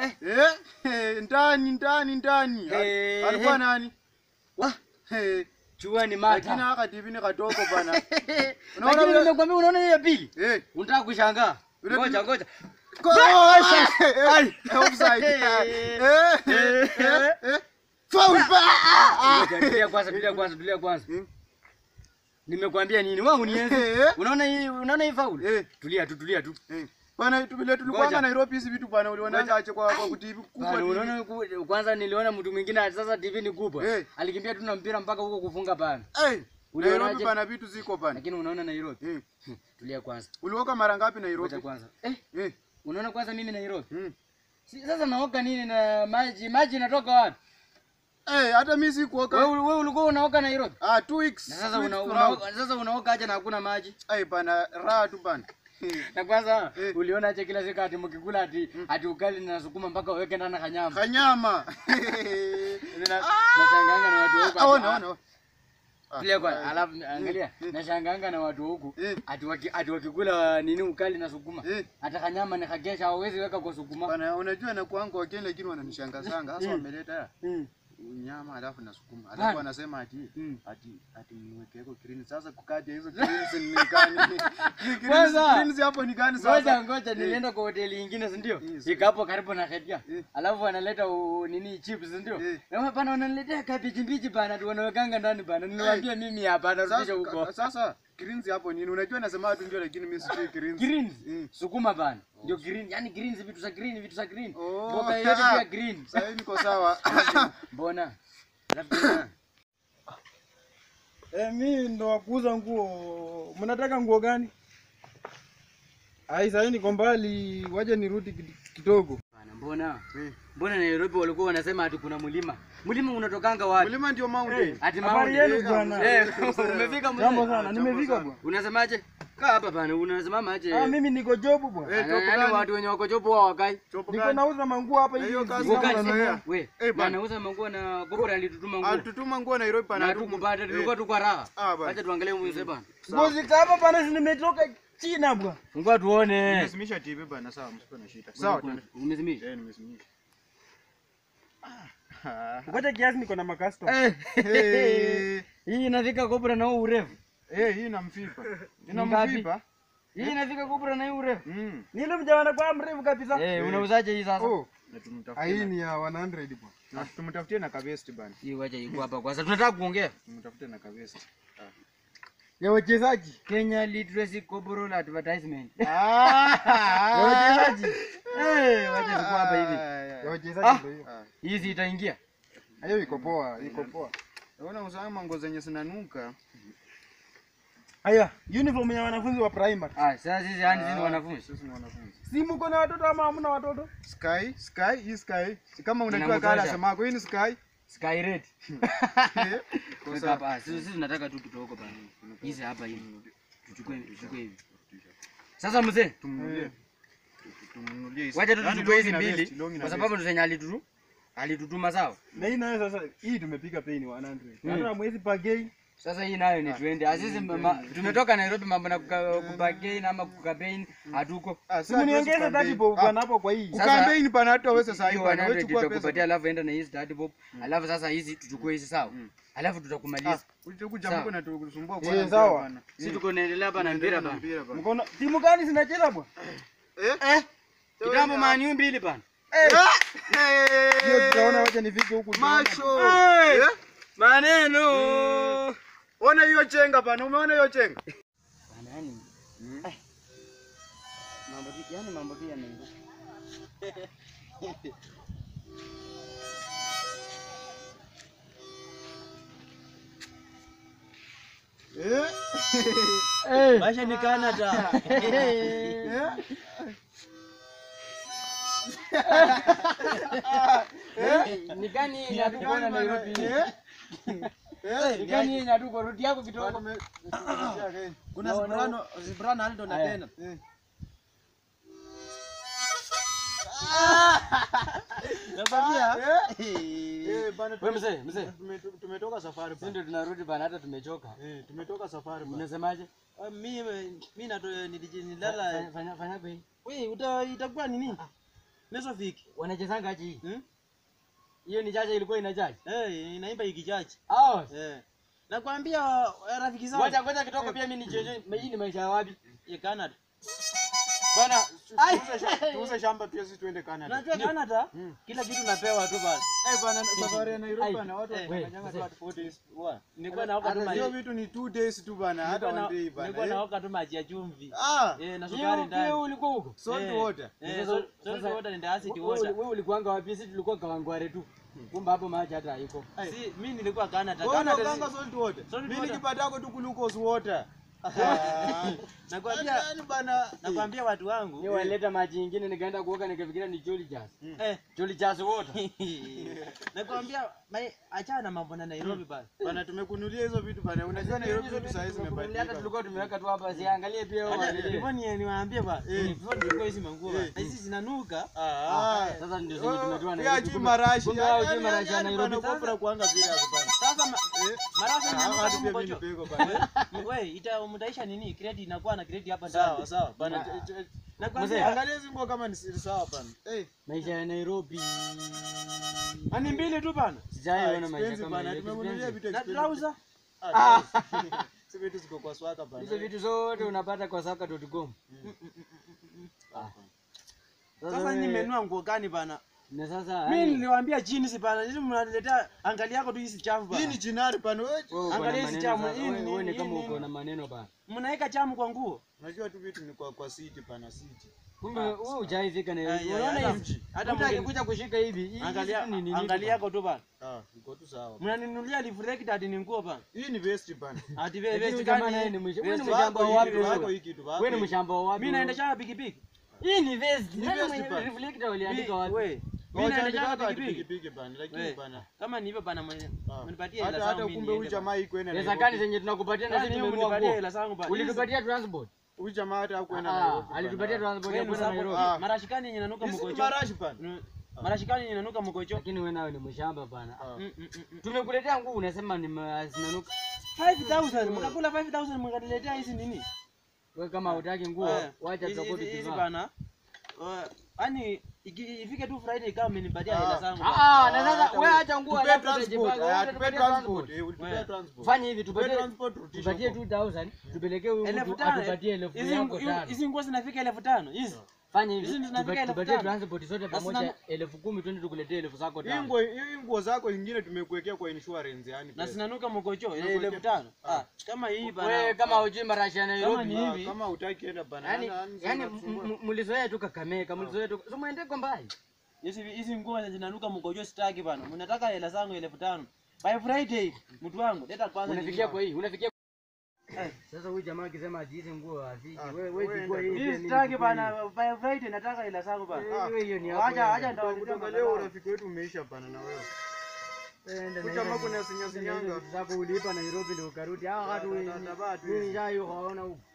Eh, eh, ndani ndani ndani. Eh, Alikuwa eh. nani? Wa, Eh, chua ni lakini mata. haka TV ni katoko bana. Unaona Lakini vile- nimekwambia unaona hiyo ya pili? Eh. Unataka kushangaa. Yule Ngoja tu- ngoja. Kosa. Ai. Eh, offside. Eh. Eh, eh, eh, eh. Foul ba. Ngoja, Tulia kwanza, tulia kwanza, tulia kwanza. Hmm. Nimekwambia nini? Wangu nienzi. Eh. Unaona hii unaona hii faulu? Eh. Tulia tu, tulia tu. Eh. Bana tubile tulikuwa Ngoja. Nairobi hizi vitu bana uliona Ngoja. aje kwa kwa TV kubwa. Bana, TV. unaona ku- kwanza niliona mtu mwingine ati sasa TV ni kubwa. Eh. Alikimbia tu na mpira mpaka huko kufunga bana. Eh. Ulionaje? Nairobi bana vitu ziko bana. Lakini unaona Nairobi. Eh. Tulia kwanza. Ulioka mara ngapi Ngoja Nairobi? kwanza. Eh, Eh. unaona kwanza mimi Nairobi. Mm. Si, sasa naoka nini na maji? Maji inatoka wapi? Eh, hata mimi Wewe sikuoka. wewe ulikuwa unaoka Nairobi? Ah, 2 weeks. Na sasa two una, weeks una, now. sasa unaoka aje na hakuna maji? Eh, bana raha tu bana. Eh. Na kwanza Eh. uliona aje kila siku ati mkikula ati ati ugali na sukuma mpaka uweke ndani kanyama. Kanyama. Na nashangaanga na watu huko. Ah, ati- ona ona. Ah, Tulia kwa eh, alafu angalia eh. nashangaanga na watu huku Eh. ati waki, ati wakikula nini ukali na sukuma. Eh. Hata kanyama ni kagesha hawezi weka kwa sukuma. Bana unajua na kwangu wakenya lakini wananishangasanga. Sasa Mm. wameleta Mm. nyama alafu na sukuma. Bana. Alafu wanasema ati Mm. ati ati niwekeko green. Sasa kukaja hizo greens ni gani? Kwanza. Greens greens hapo ni gani sasa? Ngoja ngoja nilienda kwa hoteli nyingine si ndio? Yes. Iko hapo karibu na Khedia. Eh. Alafu wanaleta u- nini chips si ndio? Eh. Na bana wananiletea kabichi mbichi bana tu wanawekanga ndani bana. Niliwaambia mimi hapa narudisha Sasa huko. ka- sasa greens hapo nini? Unajua nasema watu ndio lakini mimi sijui greens. Greens. Mm. Sukuma bana. Ndio green, yani greens vitu za green, vitu za green. Oh, Mboga yote ah. pia green. Sasa hivi niko sawa. Mbona? Alafu tena, Eh, mi ndo wakuuza nguo. Mnataka nguo gani? Ai, sasa niko mbali, waje nirudi kid- kidogo. bana mbona? Eh. Mbona Nairobi walikuwa wanasema ati kuna mlima. Mlima unatokanga wapi? Mlima ndio mountain. Ati Habari Mount. yenu bwana. Eh, umefika mzee? Jambo sana, Jambo nimefika sana. bwana. Unasemaje? Kaa hapa bana, unasimama aje? Ah, mimi niko jobu bwana. Eh, topo Yaani gani? watu wenye wako jopo wao wakai. Chopo Niko gani? nauza manguo hapa Na hivi. hiyo kazi sijui kama gani? unanielewa. We, Eh, na bana. nauza manguo na Gogora alitutuma nguo. Alitutuma nguo Nairobi pana Na hatuku- tukupata Eh. tulikuwa tuko raha. Ah, bana. Acha tuangalie mzee bana. Nguo ziko hapa bana, si nimetoka China bwana. Ngoja tuone. Nimesimisha TV bana, sawa, msikuwe na shida. Sawa, tuende. Umezimisha? Eh, nimesimisha. Ngoja kiasi niko na makastoma. Eh. Eh, Hii inafika Gogora na huu urefu. eh, hii inamfipa. Ina Ngapi? mfipa? Hii inafika Gogora na hii urefu. Mm. Ni ile mjawana kwa mrefu kabisa. Eh, unauzaje hii sasa? Oh, Na ah, tumtafutie hii na- ni ya 100 bwana. na tumtafutie na kavesti bana. Hii wacha iko hapa kwanza. Tunataka kuongea. Tumtafute na kavesti. Ya wachezaji. Kenya Literacy Corporal Advertisement. Ya wachezaji. Eh, wacha ziko hapa hivi. Ya Ah, wachezaji ndio hiyo. ah. Hii si itaingia. Hiyo iko poa, iko poa. Unaona usama nguo zenye zinanuka. Haya, uniform ya wanafunzi wa primary. Ah, sasa sisi yani sisi ni Ah, wanafunzi. Sisi ni wanafunzi. Si mko na watoto ama hamna watoto? Sky, Sky, hii Sky. Si kama unajua Inamtosha. kala semako hii ni Sky. Sky Red. Eh, kwa Weka sawa. hapa. Sisi sisi tunataka tu kidogo bana. Hizi hapa hivi. Tuchukue tuchukue hivi. Sasa mzee, Tumnunulie. Tumnunulie hizi. wacha tu Yaani tuchukue hizi longi na mbili vest, longi na kwa vest. sababu ndo zenye alitutu alitutuma sawa. Na hii nayo sasa, hii tumepiga pei ni 100. Mm. Hata mwezi pagei. Sasa hii nayo ni twende. Asisi mama tumetoka Nairobi mambo na kuka- kubagain ama kukapain hatuko. Ah, Si sasa hatuwezi mniongeze kucampaign. 30 bob Ah, bwana hapo kwa hii. Sasa- kucampaign pana hata wewe sasa hivi Hiyo bana, wewe 100 chukua tutakupatia pesa. alafu enda na hizi 30 bob. Alafu sasa hizi tuchukue hizi sawa. Mm. Alafu Ah, tutakumaliza. ulikuja Sawa. mko na tukusumbua Eh, kwa mpira sawa. bana. Sisi tuko naendelea hapa na mpira bana. Mpira bana. Mkono timu gani zinacheza bwana? Eh? Kitambo Man U mbili bana. Hiyo tutaona wacha nifike huku. tuone. Macho. Hey! Eh? Maneno. Ona hiyo chenga bana, umeona hiyo chenga? Bana yani. eh, Mambo tu yani mambo tu yanaingia. Eh? Maisha ni Canada. Eh? Ni gani yenye hatuko na Nairobi? Eh? Eh? Ni gani yenye hatuko rudi yako kidogo? Kuna Zibrano, Zibrano Aldo na Aya. tena. Nakwambia. Eh, bana, Wewe mzee, mzee. tume- tumetoka safari Sisi bana. ndio tunarudi bana hata tumechoka. Eh, tumetoka safari bana. Unasemaje? Ah, Mimi mimi nato niliji- Fanya nilala. fanya fanya bei. Wewe uta itakuwa nini? Mesovic. Wanachezanga aje hii? Hmm? Hiyo ni chacha ilikuwa inachacha. Eh, inaimba ikichache. Ah. Eh. Nakwambia eh, rafiki zangu. Ngoja ngoja kitoko pia mimi nicheze. Hii ni maisha ya wapi? Ya Canada. Bana, Ai. tuuze sha- tuuze shamba pia sisi tuende Canada. Unajua Canada kila kitu napewa tu bana. Eh bana, safari ya Nairobi Ai. bana watu Eh, wanafanyanga we, tu at 4 days. Wa, nilikuwa naoka tu Hata maji. hiyo vitu ni 2 days tu bana, hata Nilikuwa one day na- nilikuwa bana. eh. naoka tu maji ya chumvi. Ah, Eh, na Hiyo sukari pia ndani. ulikuwa huko. salt Eh. water. Eh, Sasa- salt salt sasa- water and acid Wewe water. wewe ulikuanga wapi? Sisi tulikuwa Kawangware tu. Kumbe hapo maji hata haiko. Si, mimi nilikuwa Canada. Wewe Canada unakanga si- salt water. Salt Mimi water. nikipatako tu glucose water. Nakwambia Yaani bana. nakwambia watu wangu. Ni waleta maji ingine nikaenda kuoga nikafikiria ni Jolly Jazz. Eh. Jolly Jazz water. Nakwambia mai- achana na mambo na Nairobi bana. Bana tumekunulia hizo vitu bana. Unajua Nairobi vitu saa hizi Hata zimebadilika. tulikuwa tumeweka tu hapa siangalie pia wao Acha waangalie. hivyo ni niwaambie bana. Hivyo ndio hizi manguo bana. Eh. Hizi zinanuka. Ah. Sasa ndio zenye tumetoa na Pia hizo. juu Kumbe- marashi. kumbe hao juu marashi ya Nairobi. Sasa kuanga vile hapo bana. Sasa ma- Eh. marasa Ah, zinanuka watu kama pia mimi mkojo. nipeko bana. Wewe ita mtaisha nini? Kredi inakuwa na kredi hapa Sawa ndani. sawa bana. Ah. ch- ch- Mzee, Nakwambia Angalia hizi nguo kama ni si- sawa bana. Eh. Maisha ya Nairobi. ani mbili tu bana. Sijaiona maisha Expensive kama bana. hiyo. Tumekunulia vitu Na expensive. trouser. Ah. Si vitu ziko kwa swaka bana. Hizo vitu zote unapata kwa saka.com. Ah. Sasa wewe- nimenua nguo gani bana? na sasa Mimi yani, niliwaambia jeans bana. Sisi mnaniletea angalia yako tu hizi chafu Hii ni bana. jinari bana. Wewe wewe uko na angalia hizi maneno chamu, sasa, hii wewe- ni- wewe ni hii kama ni- uko na maneno bana. Mnaweka chamu kwa nguo. unajua tu vitu ni kwa kwa city bana city. Kumbe wewe hujaifika Nairobi. Ai, ai, Unaona hata- hivi? hata Mtu mwingine- akikuja kushika hivi, hii Angalia kitu ni nini? angalia yako tu bana. Ah, iko tu sawa. Mnaninunulia reflector ati ni nguo bana. Hii ni vest bana. Ati Lakini wewe huyu vest jamaa naye gani? ni mwisho- Vest wewe ni wako mshamba wa hii, wapi vest wewe? wako hii kitu wako. Wewe ni hii. mshamba wa wapi? Mimi naendesha pikipiki. Hii ni vest. Ni Nani vest mwenye bana. reflector waliandika wapi? We. Mimi Ngoja naendesha nitaka ati pikipiki. pikipiki bana. Lakini We. bana. Kama ni hivyo bana mwenye- ah. mnipatie hela Hata zangu hata mimi kumbe huyu niende jamaa iko ina Pesa gani zenye tunakupatia na bana. sisi Yaani tumenunua mnipatie nguo? hela zangu bana. Ulitupatia transport? Huyu jamaa hata hakuenda Ah, Nairobi. bana. alitupatia transport ya Wewe kwenda msabu- Nairobi. Ah. Marashikani yenye inanuka Hizi ni mkojo. marashi bana. Mm. Marashikani yenye inanuka mkojo. Lakini wewe nawe ni mshamba bana. Ah. Mm, mm, mm, mm. Tumekuletea nguo unasema ni ma- zinanuka. 5000 mkakula 5000 mkaniletea hizi nini? Wewe kama hutaki nguo, Eh, wacha hizi- tutakuwa hizi- hizi tukivaa. bana. Eh, Yaani iki- ifike tu Friday kama mmenipatia Ah. hela zangu. Ah, bana. ah, na sasa hata wewe we- acha nguo Tupe alafu transport. utajipanga. Ah, Wewe tupe utatupatia transport. transport. Eh, ulitupea We. transport. Fanya hivi Tupe tupatie transport turudishe tupatie huko. 2000 tupelekee huyu Elfu mtu tano. atupatie elfu Hizi yako ngu- tano. hizi nguo zinafika elfu tano hizi. Fanya hizi hivi zinafika tupa- elfu tupatie tano. transport zote Na pamoja sina- elfu kumi twende tukuletee elfu zako Hii tano. nguo hii nguo zako ingine tumekuwekea kwa insurance yani. Na pesa. sinanuka mkojo Unakuwekea- elfu tano. Ah, kama hii bana. Wewe kama hujui marashi ya Kama Nairobi. ni Ah, hivi. Kama hutaki enda bana. Yaani Ana- ana- yaani anasumbua. m- m- mlizoea tu Kakamega, mlizoea tu. So muende kwa mbali. Hizi hizi nguo zinanuka mkojo sitaki bana. Mnataka hela zangu elfu tano. By Friday, mtu wangu, leta kwanza. Unafikia kwa hii. hii, unafikia Eh. sasa huyu jamaa akisema ati hizi nguo haziji. Ah, Wewe wewe wewe chukua enda hii. Hii pia mimi sitaki nichukue hii. bana. By Friday nataka hela zangu bana. Wewe hiyo ni yako. Acha acha enda. nitakuletea Kutoka leo urafiki wetu umeisha bana na wewe. Enda Huyu na jamaa hizo- kuna sinya hizo sinyanga. vitu zako ulipa Nairobi ndio ukarudi. Hao watu Ta- ta- ta- ta- mimi nishayo haona huko.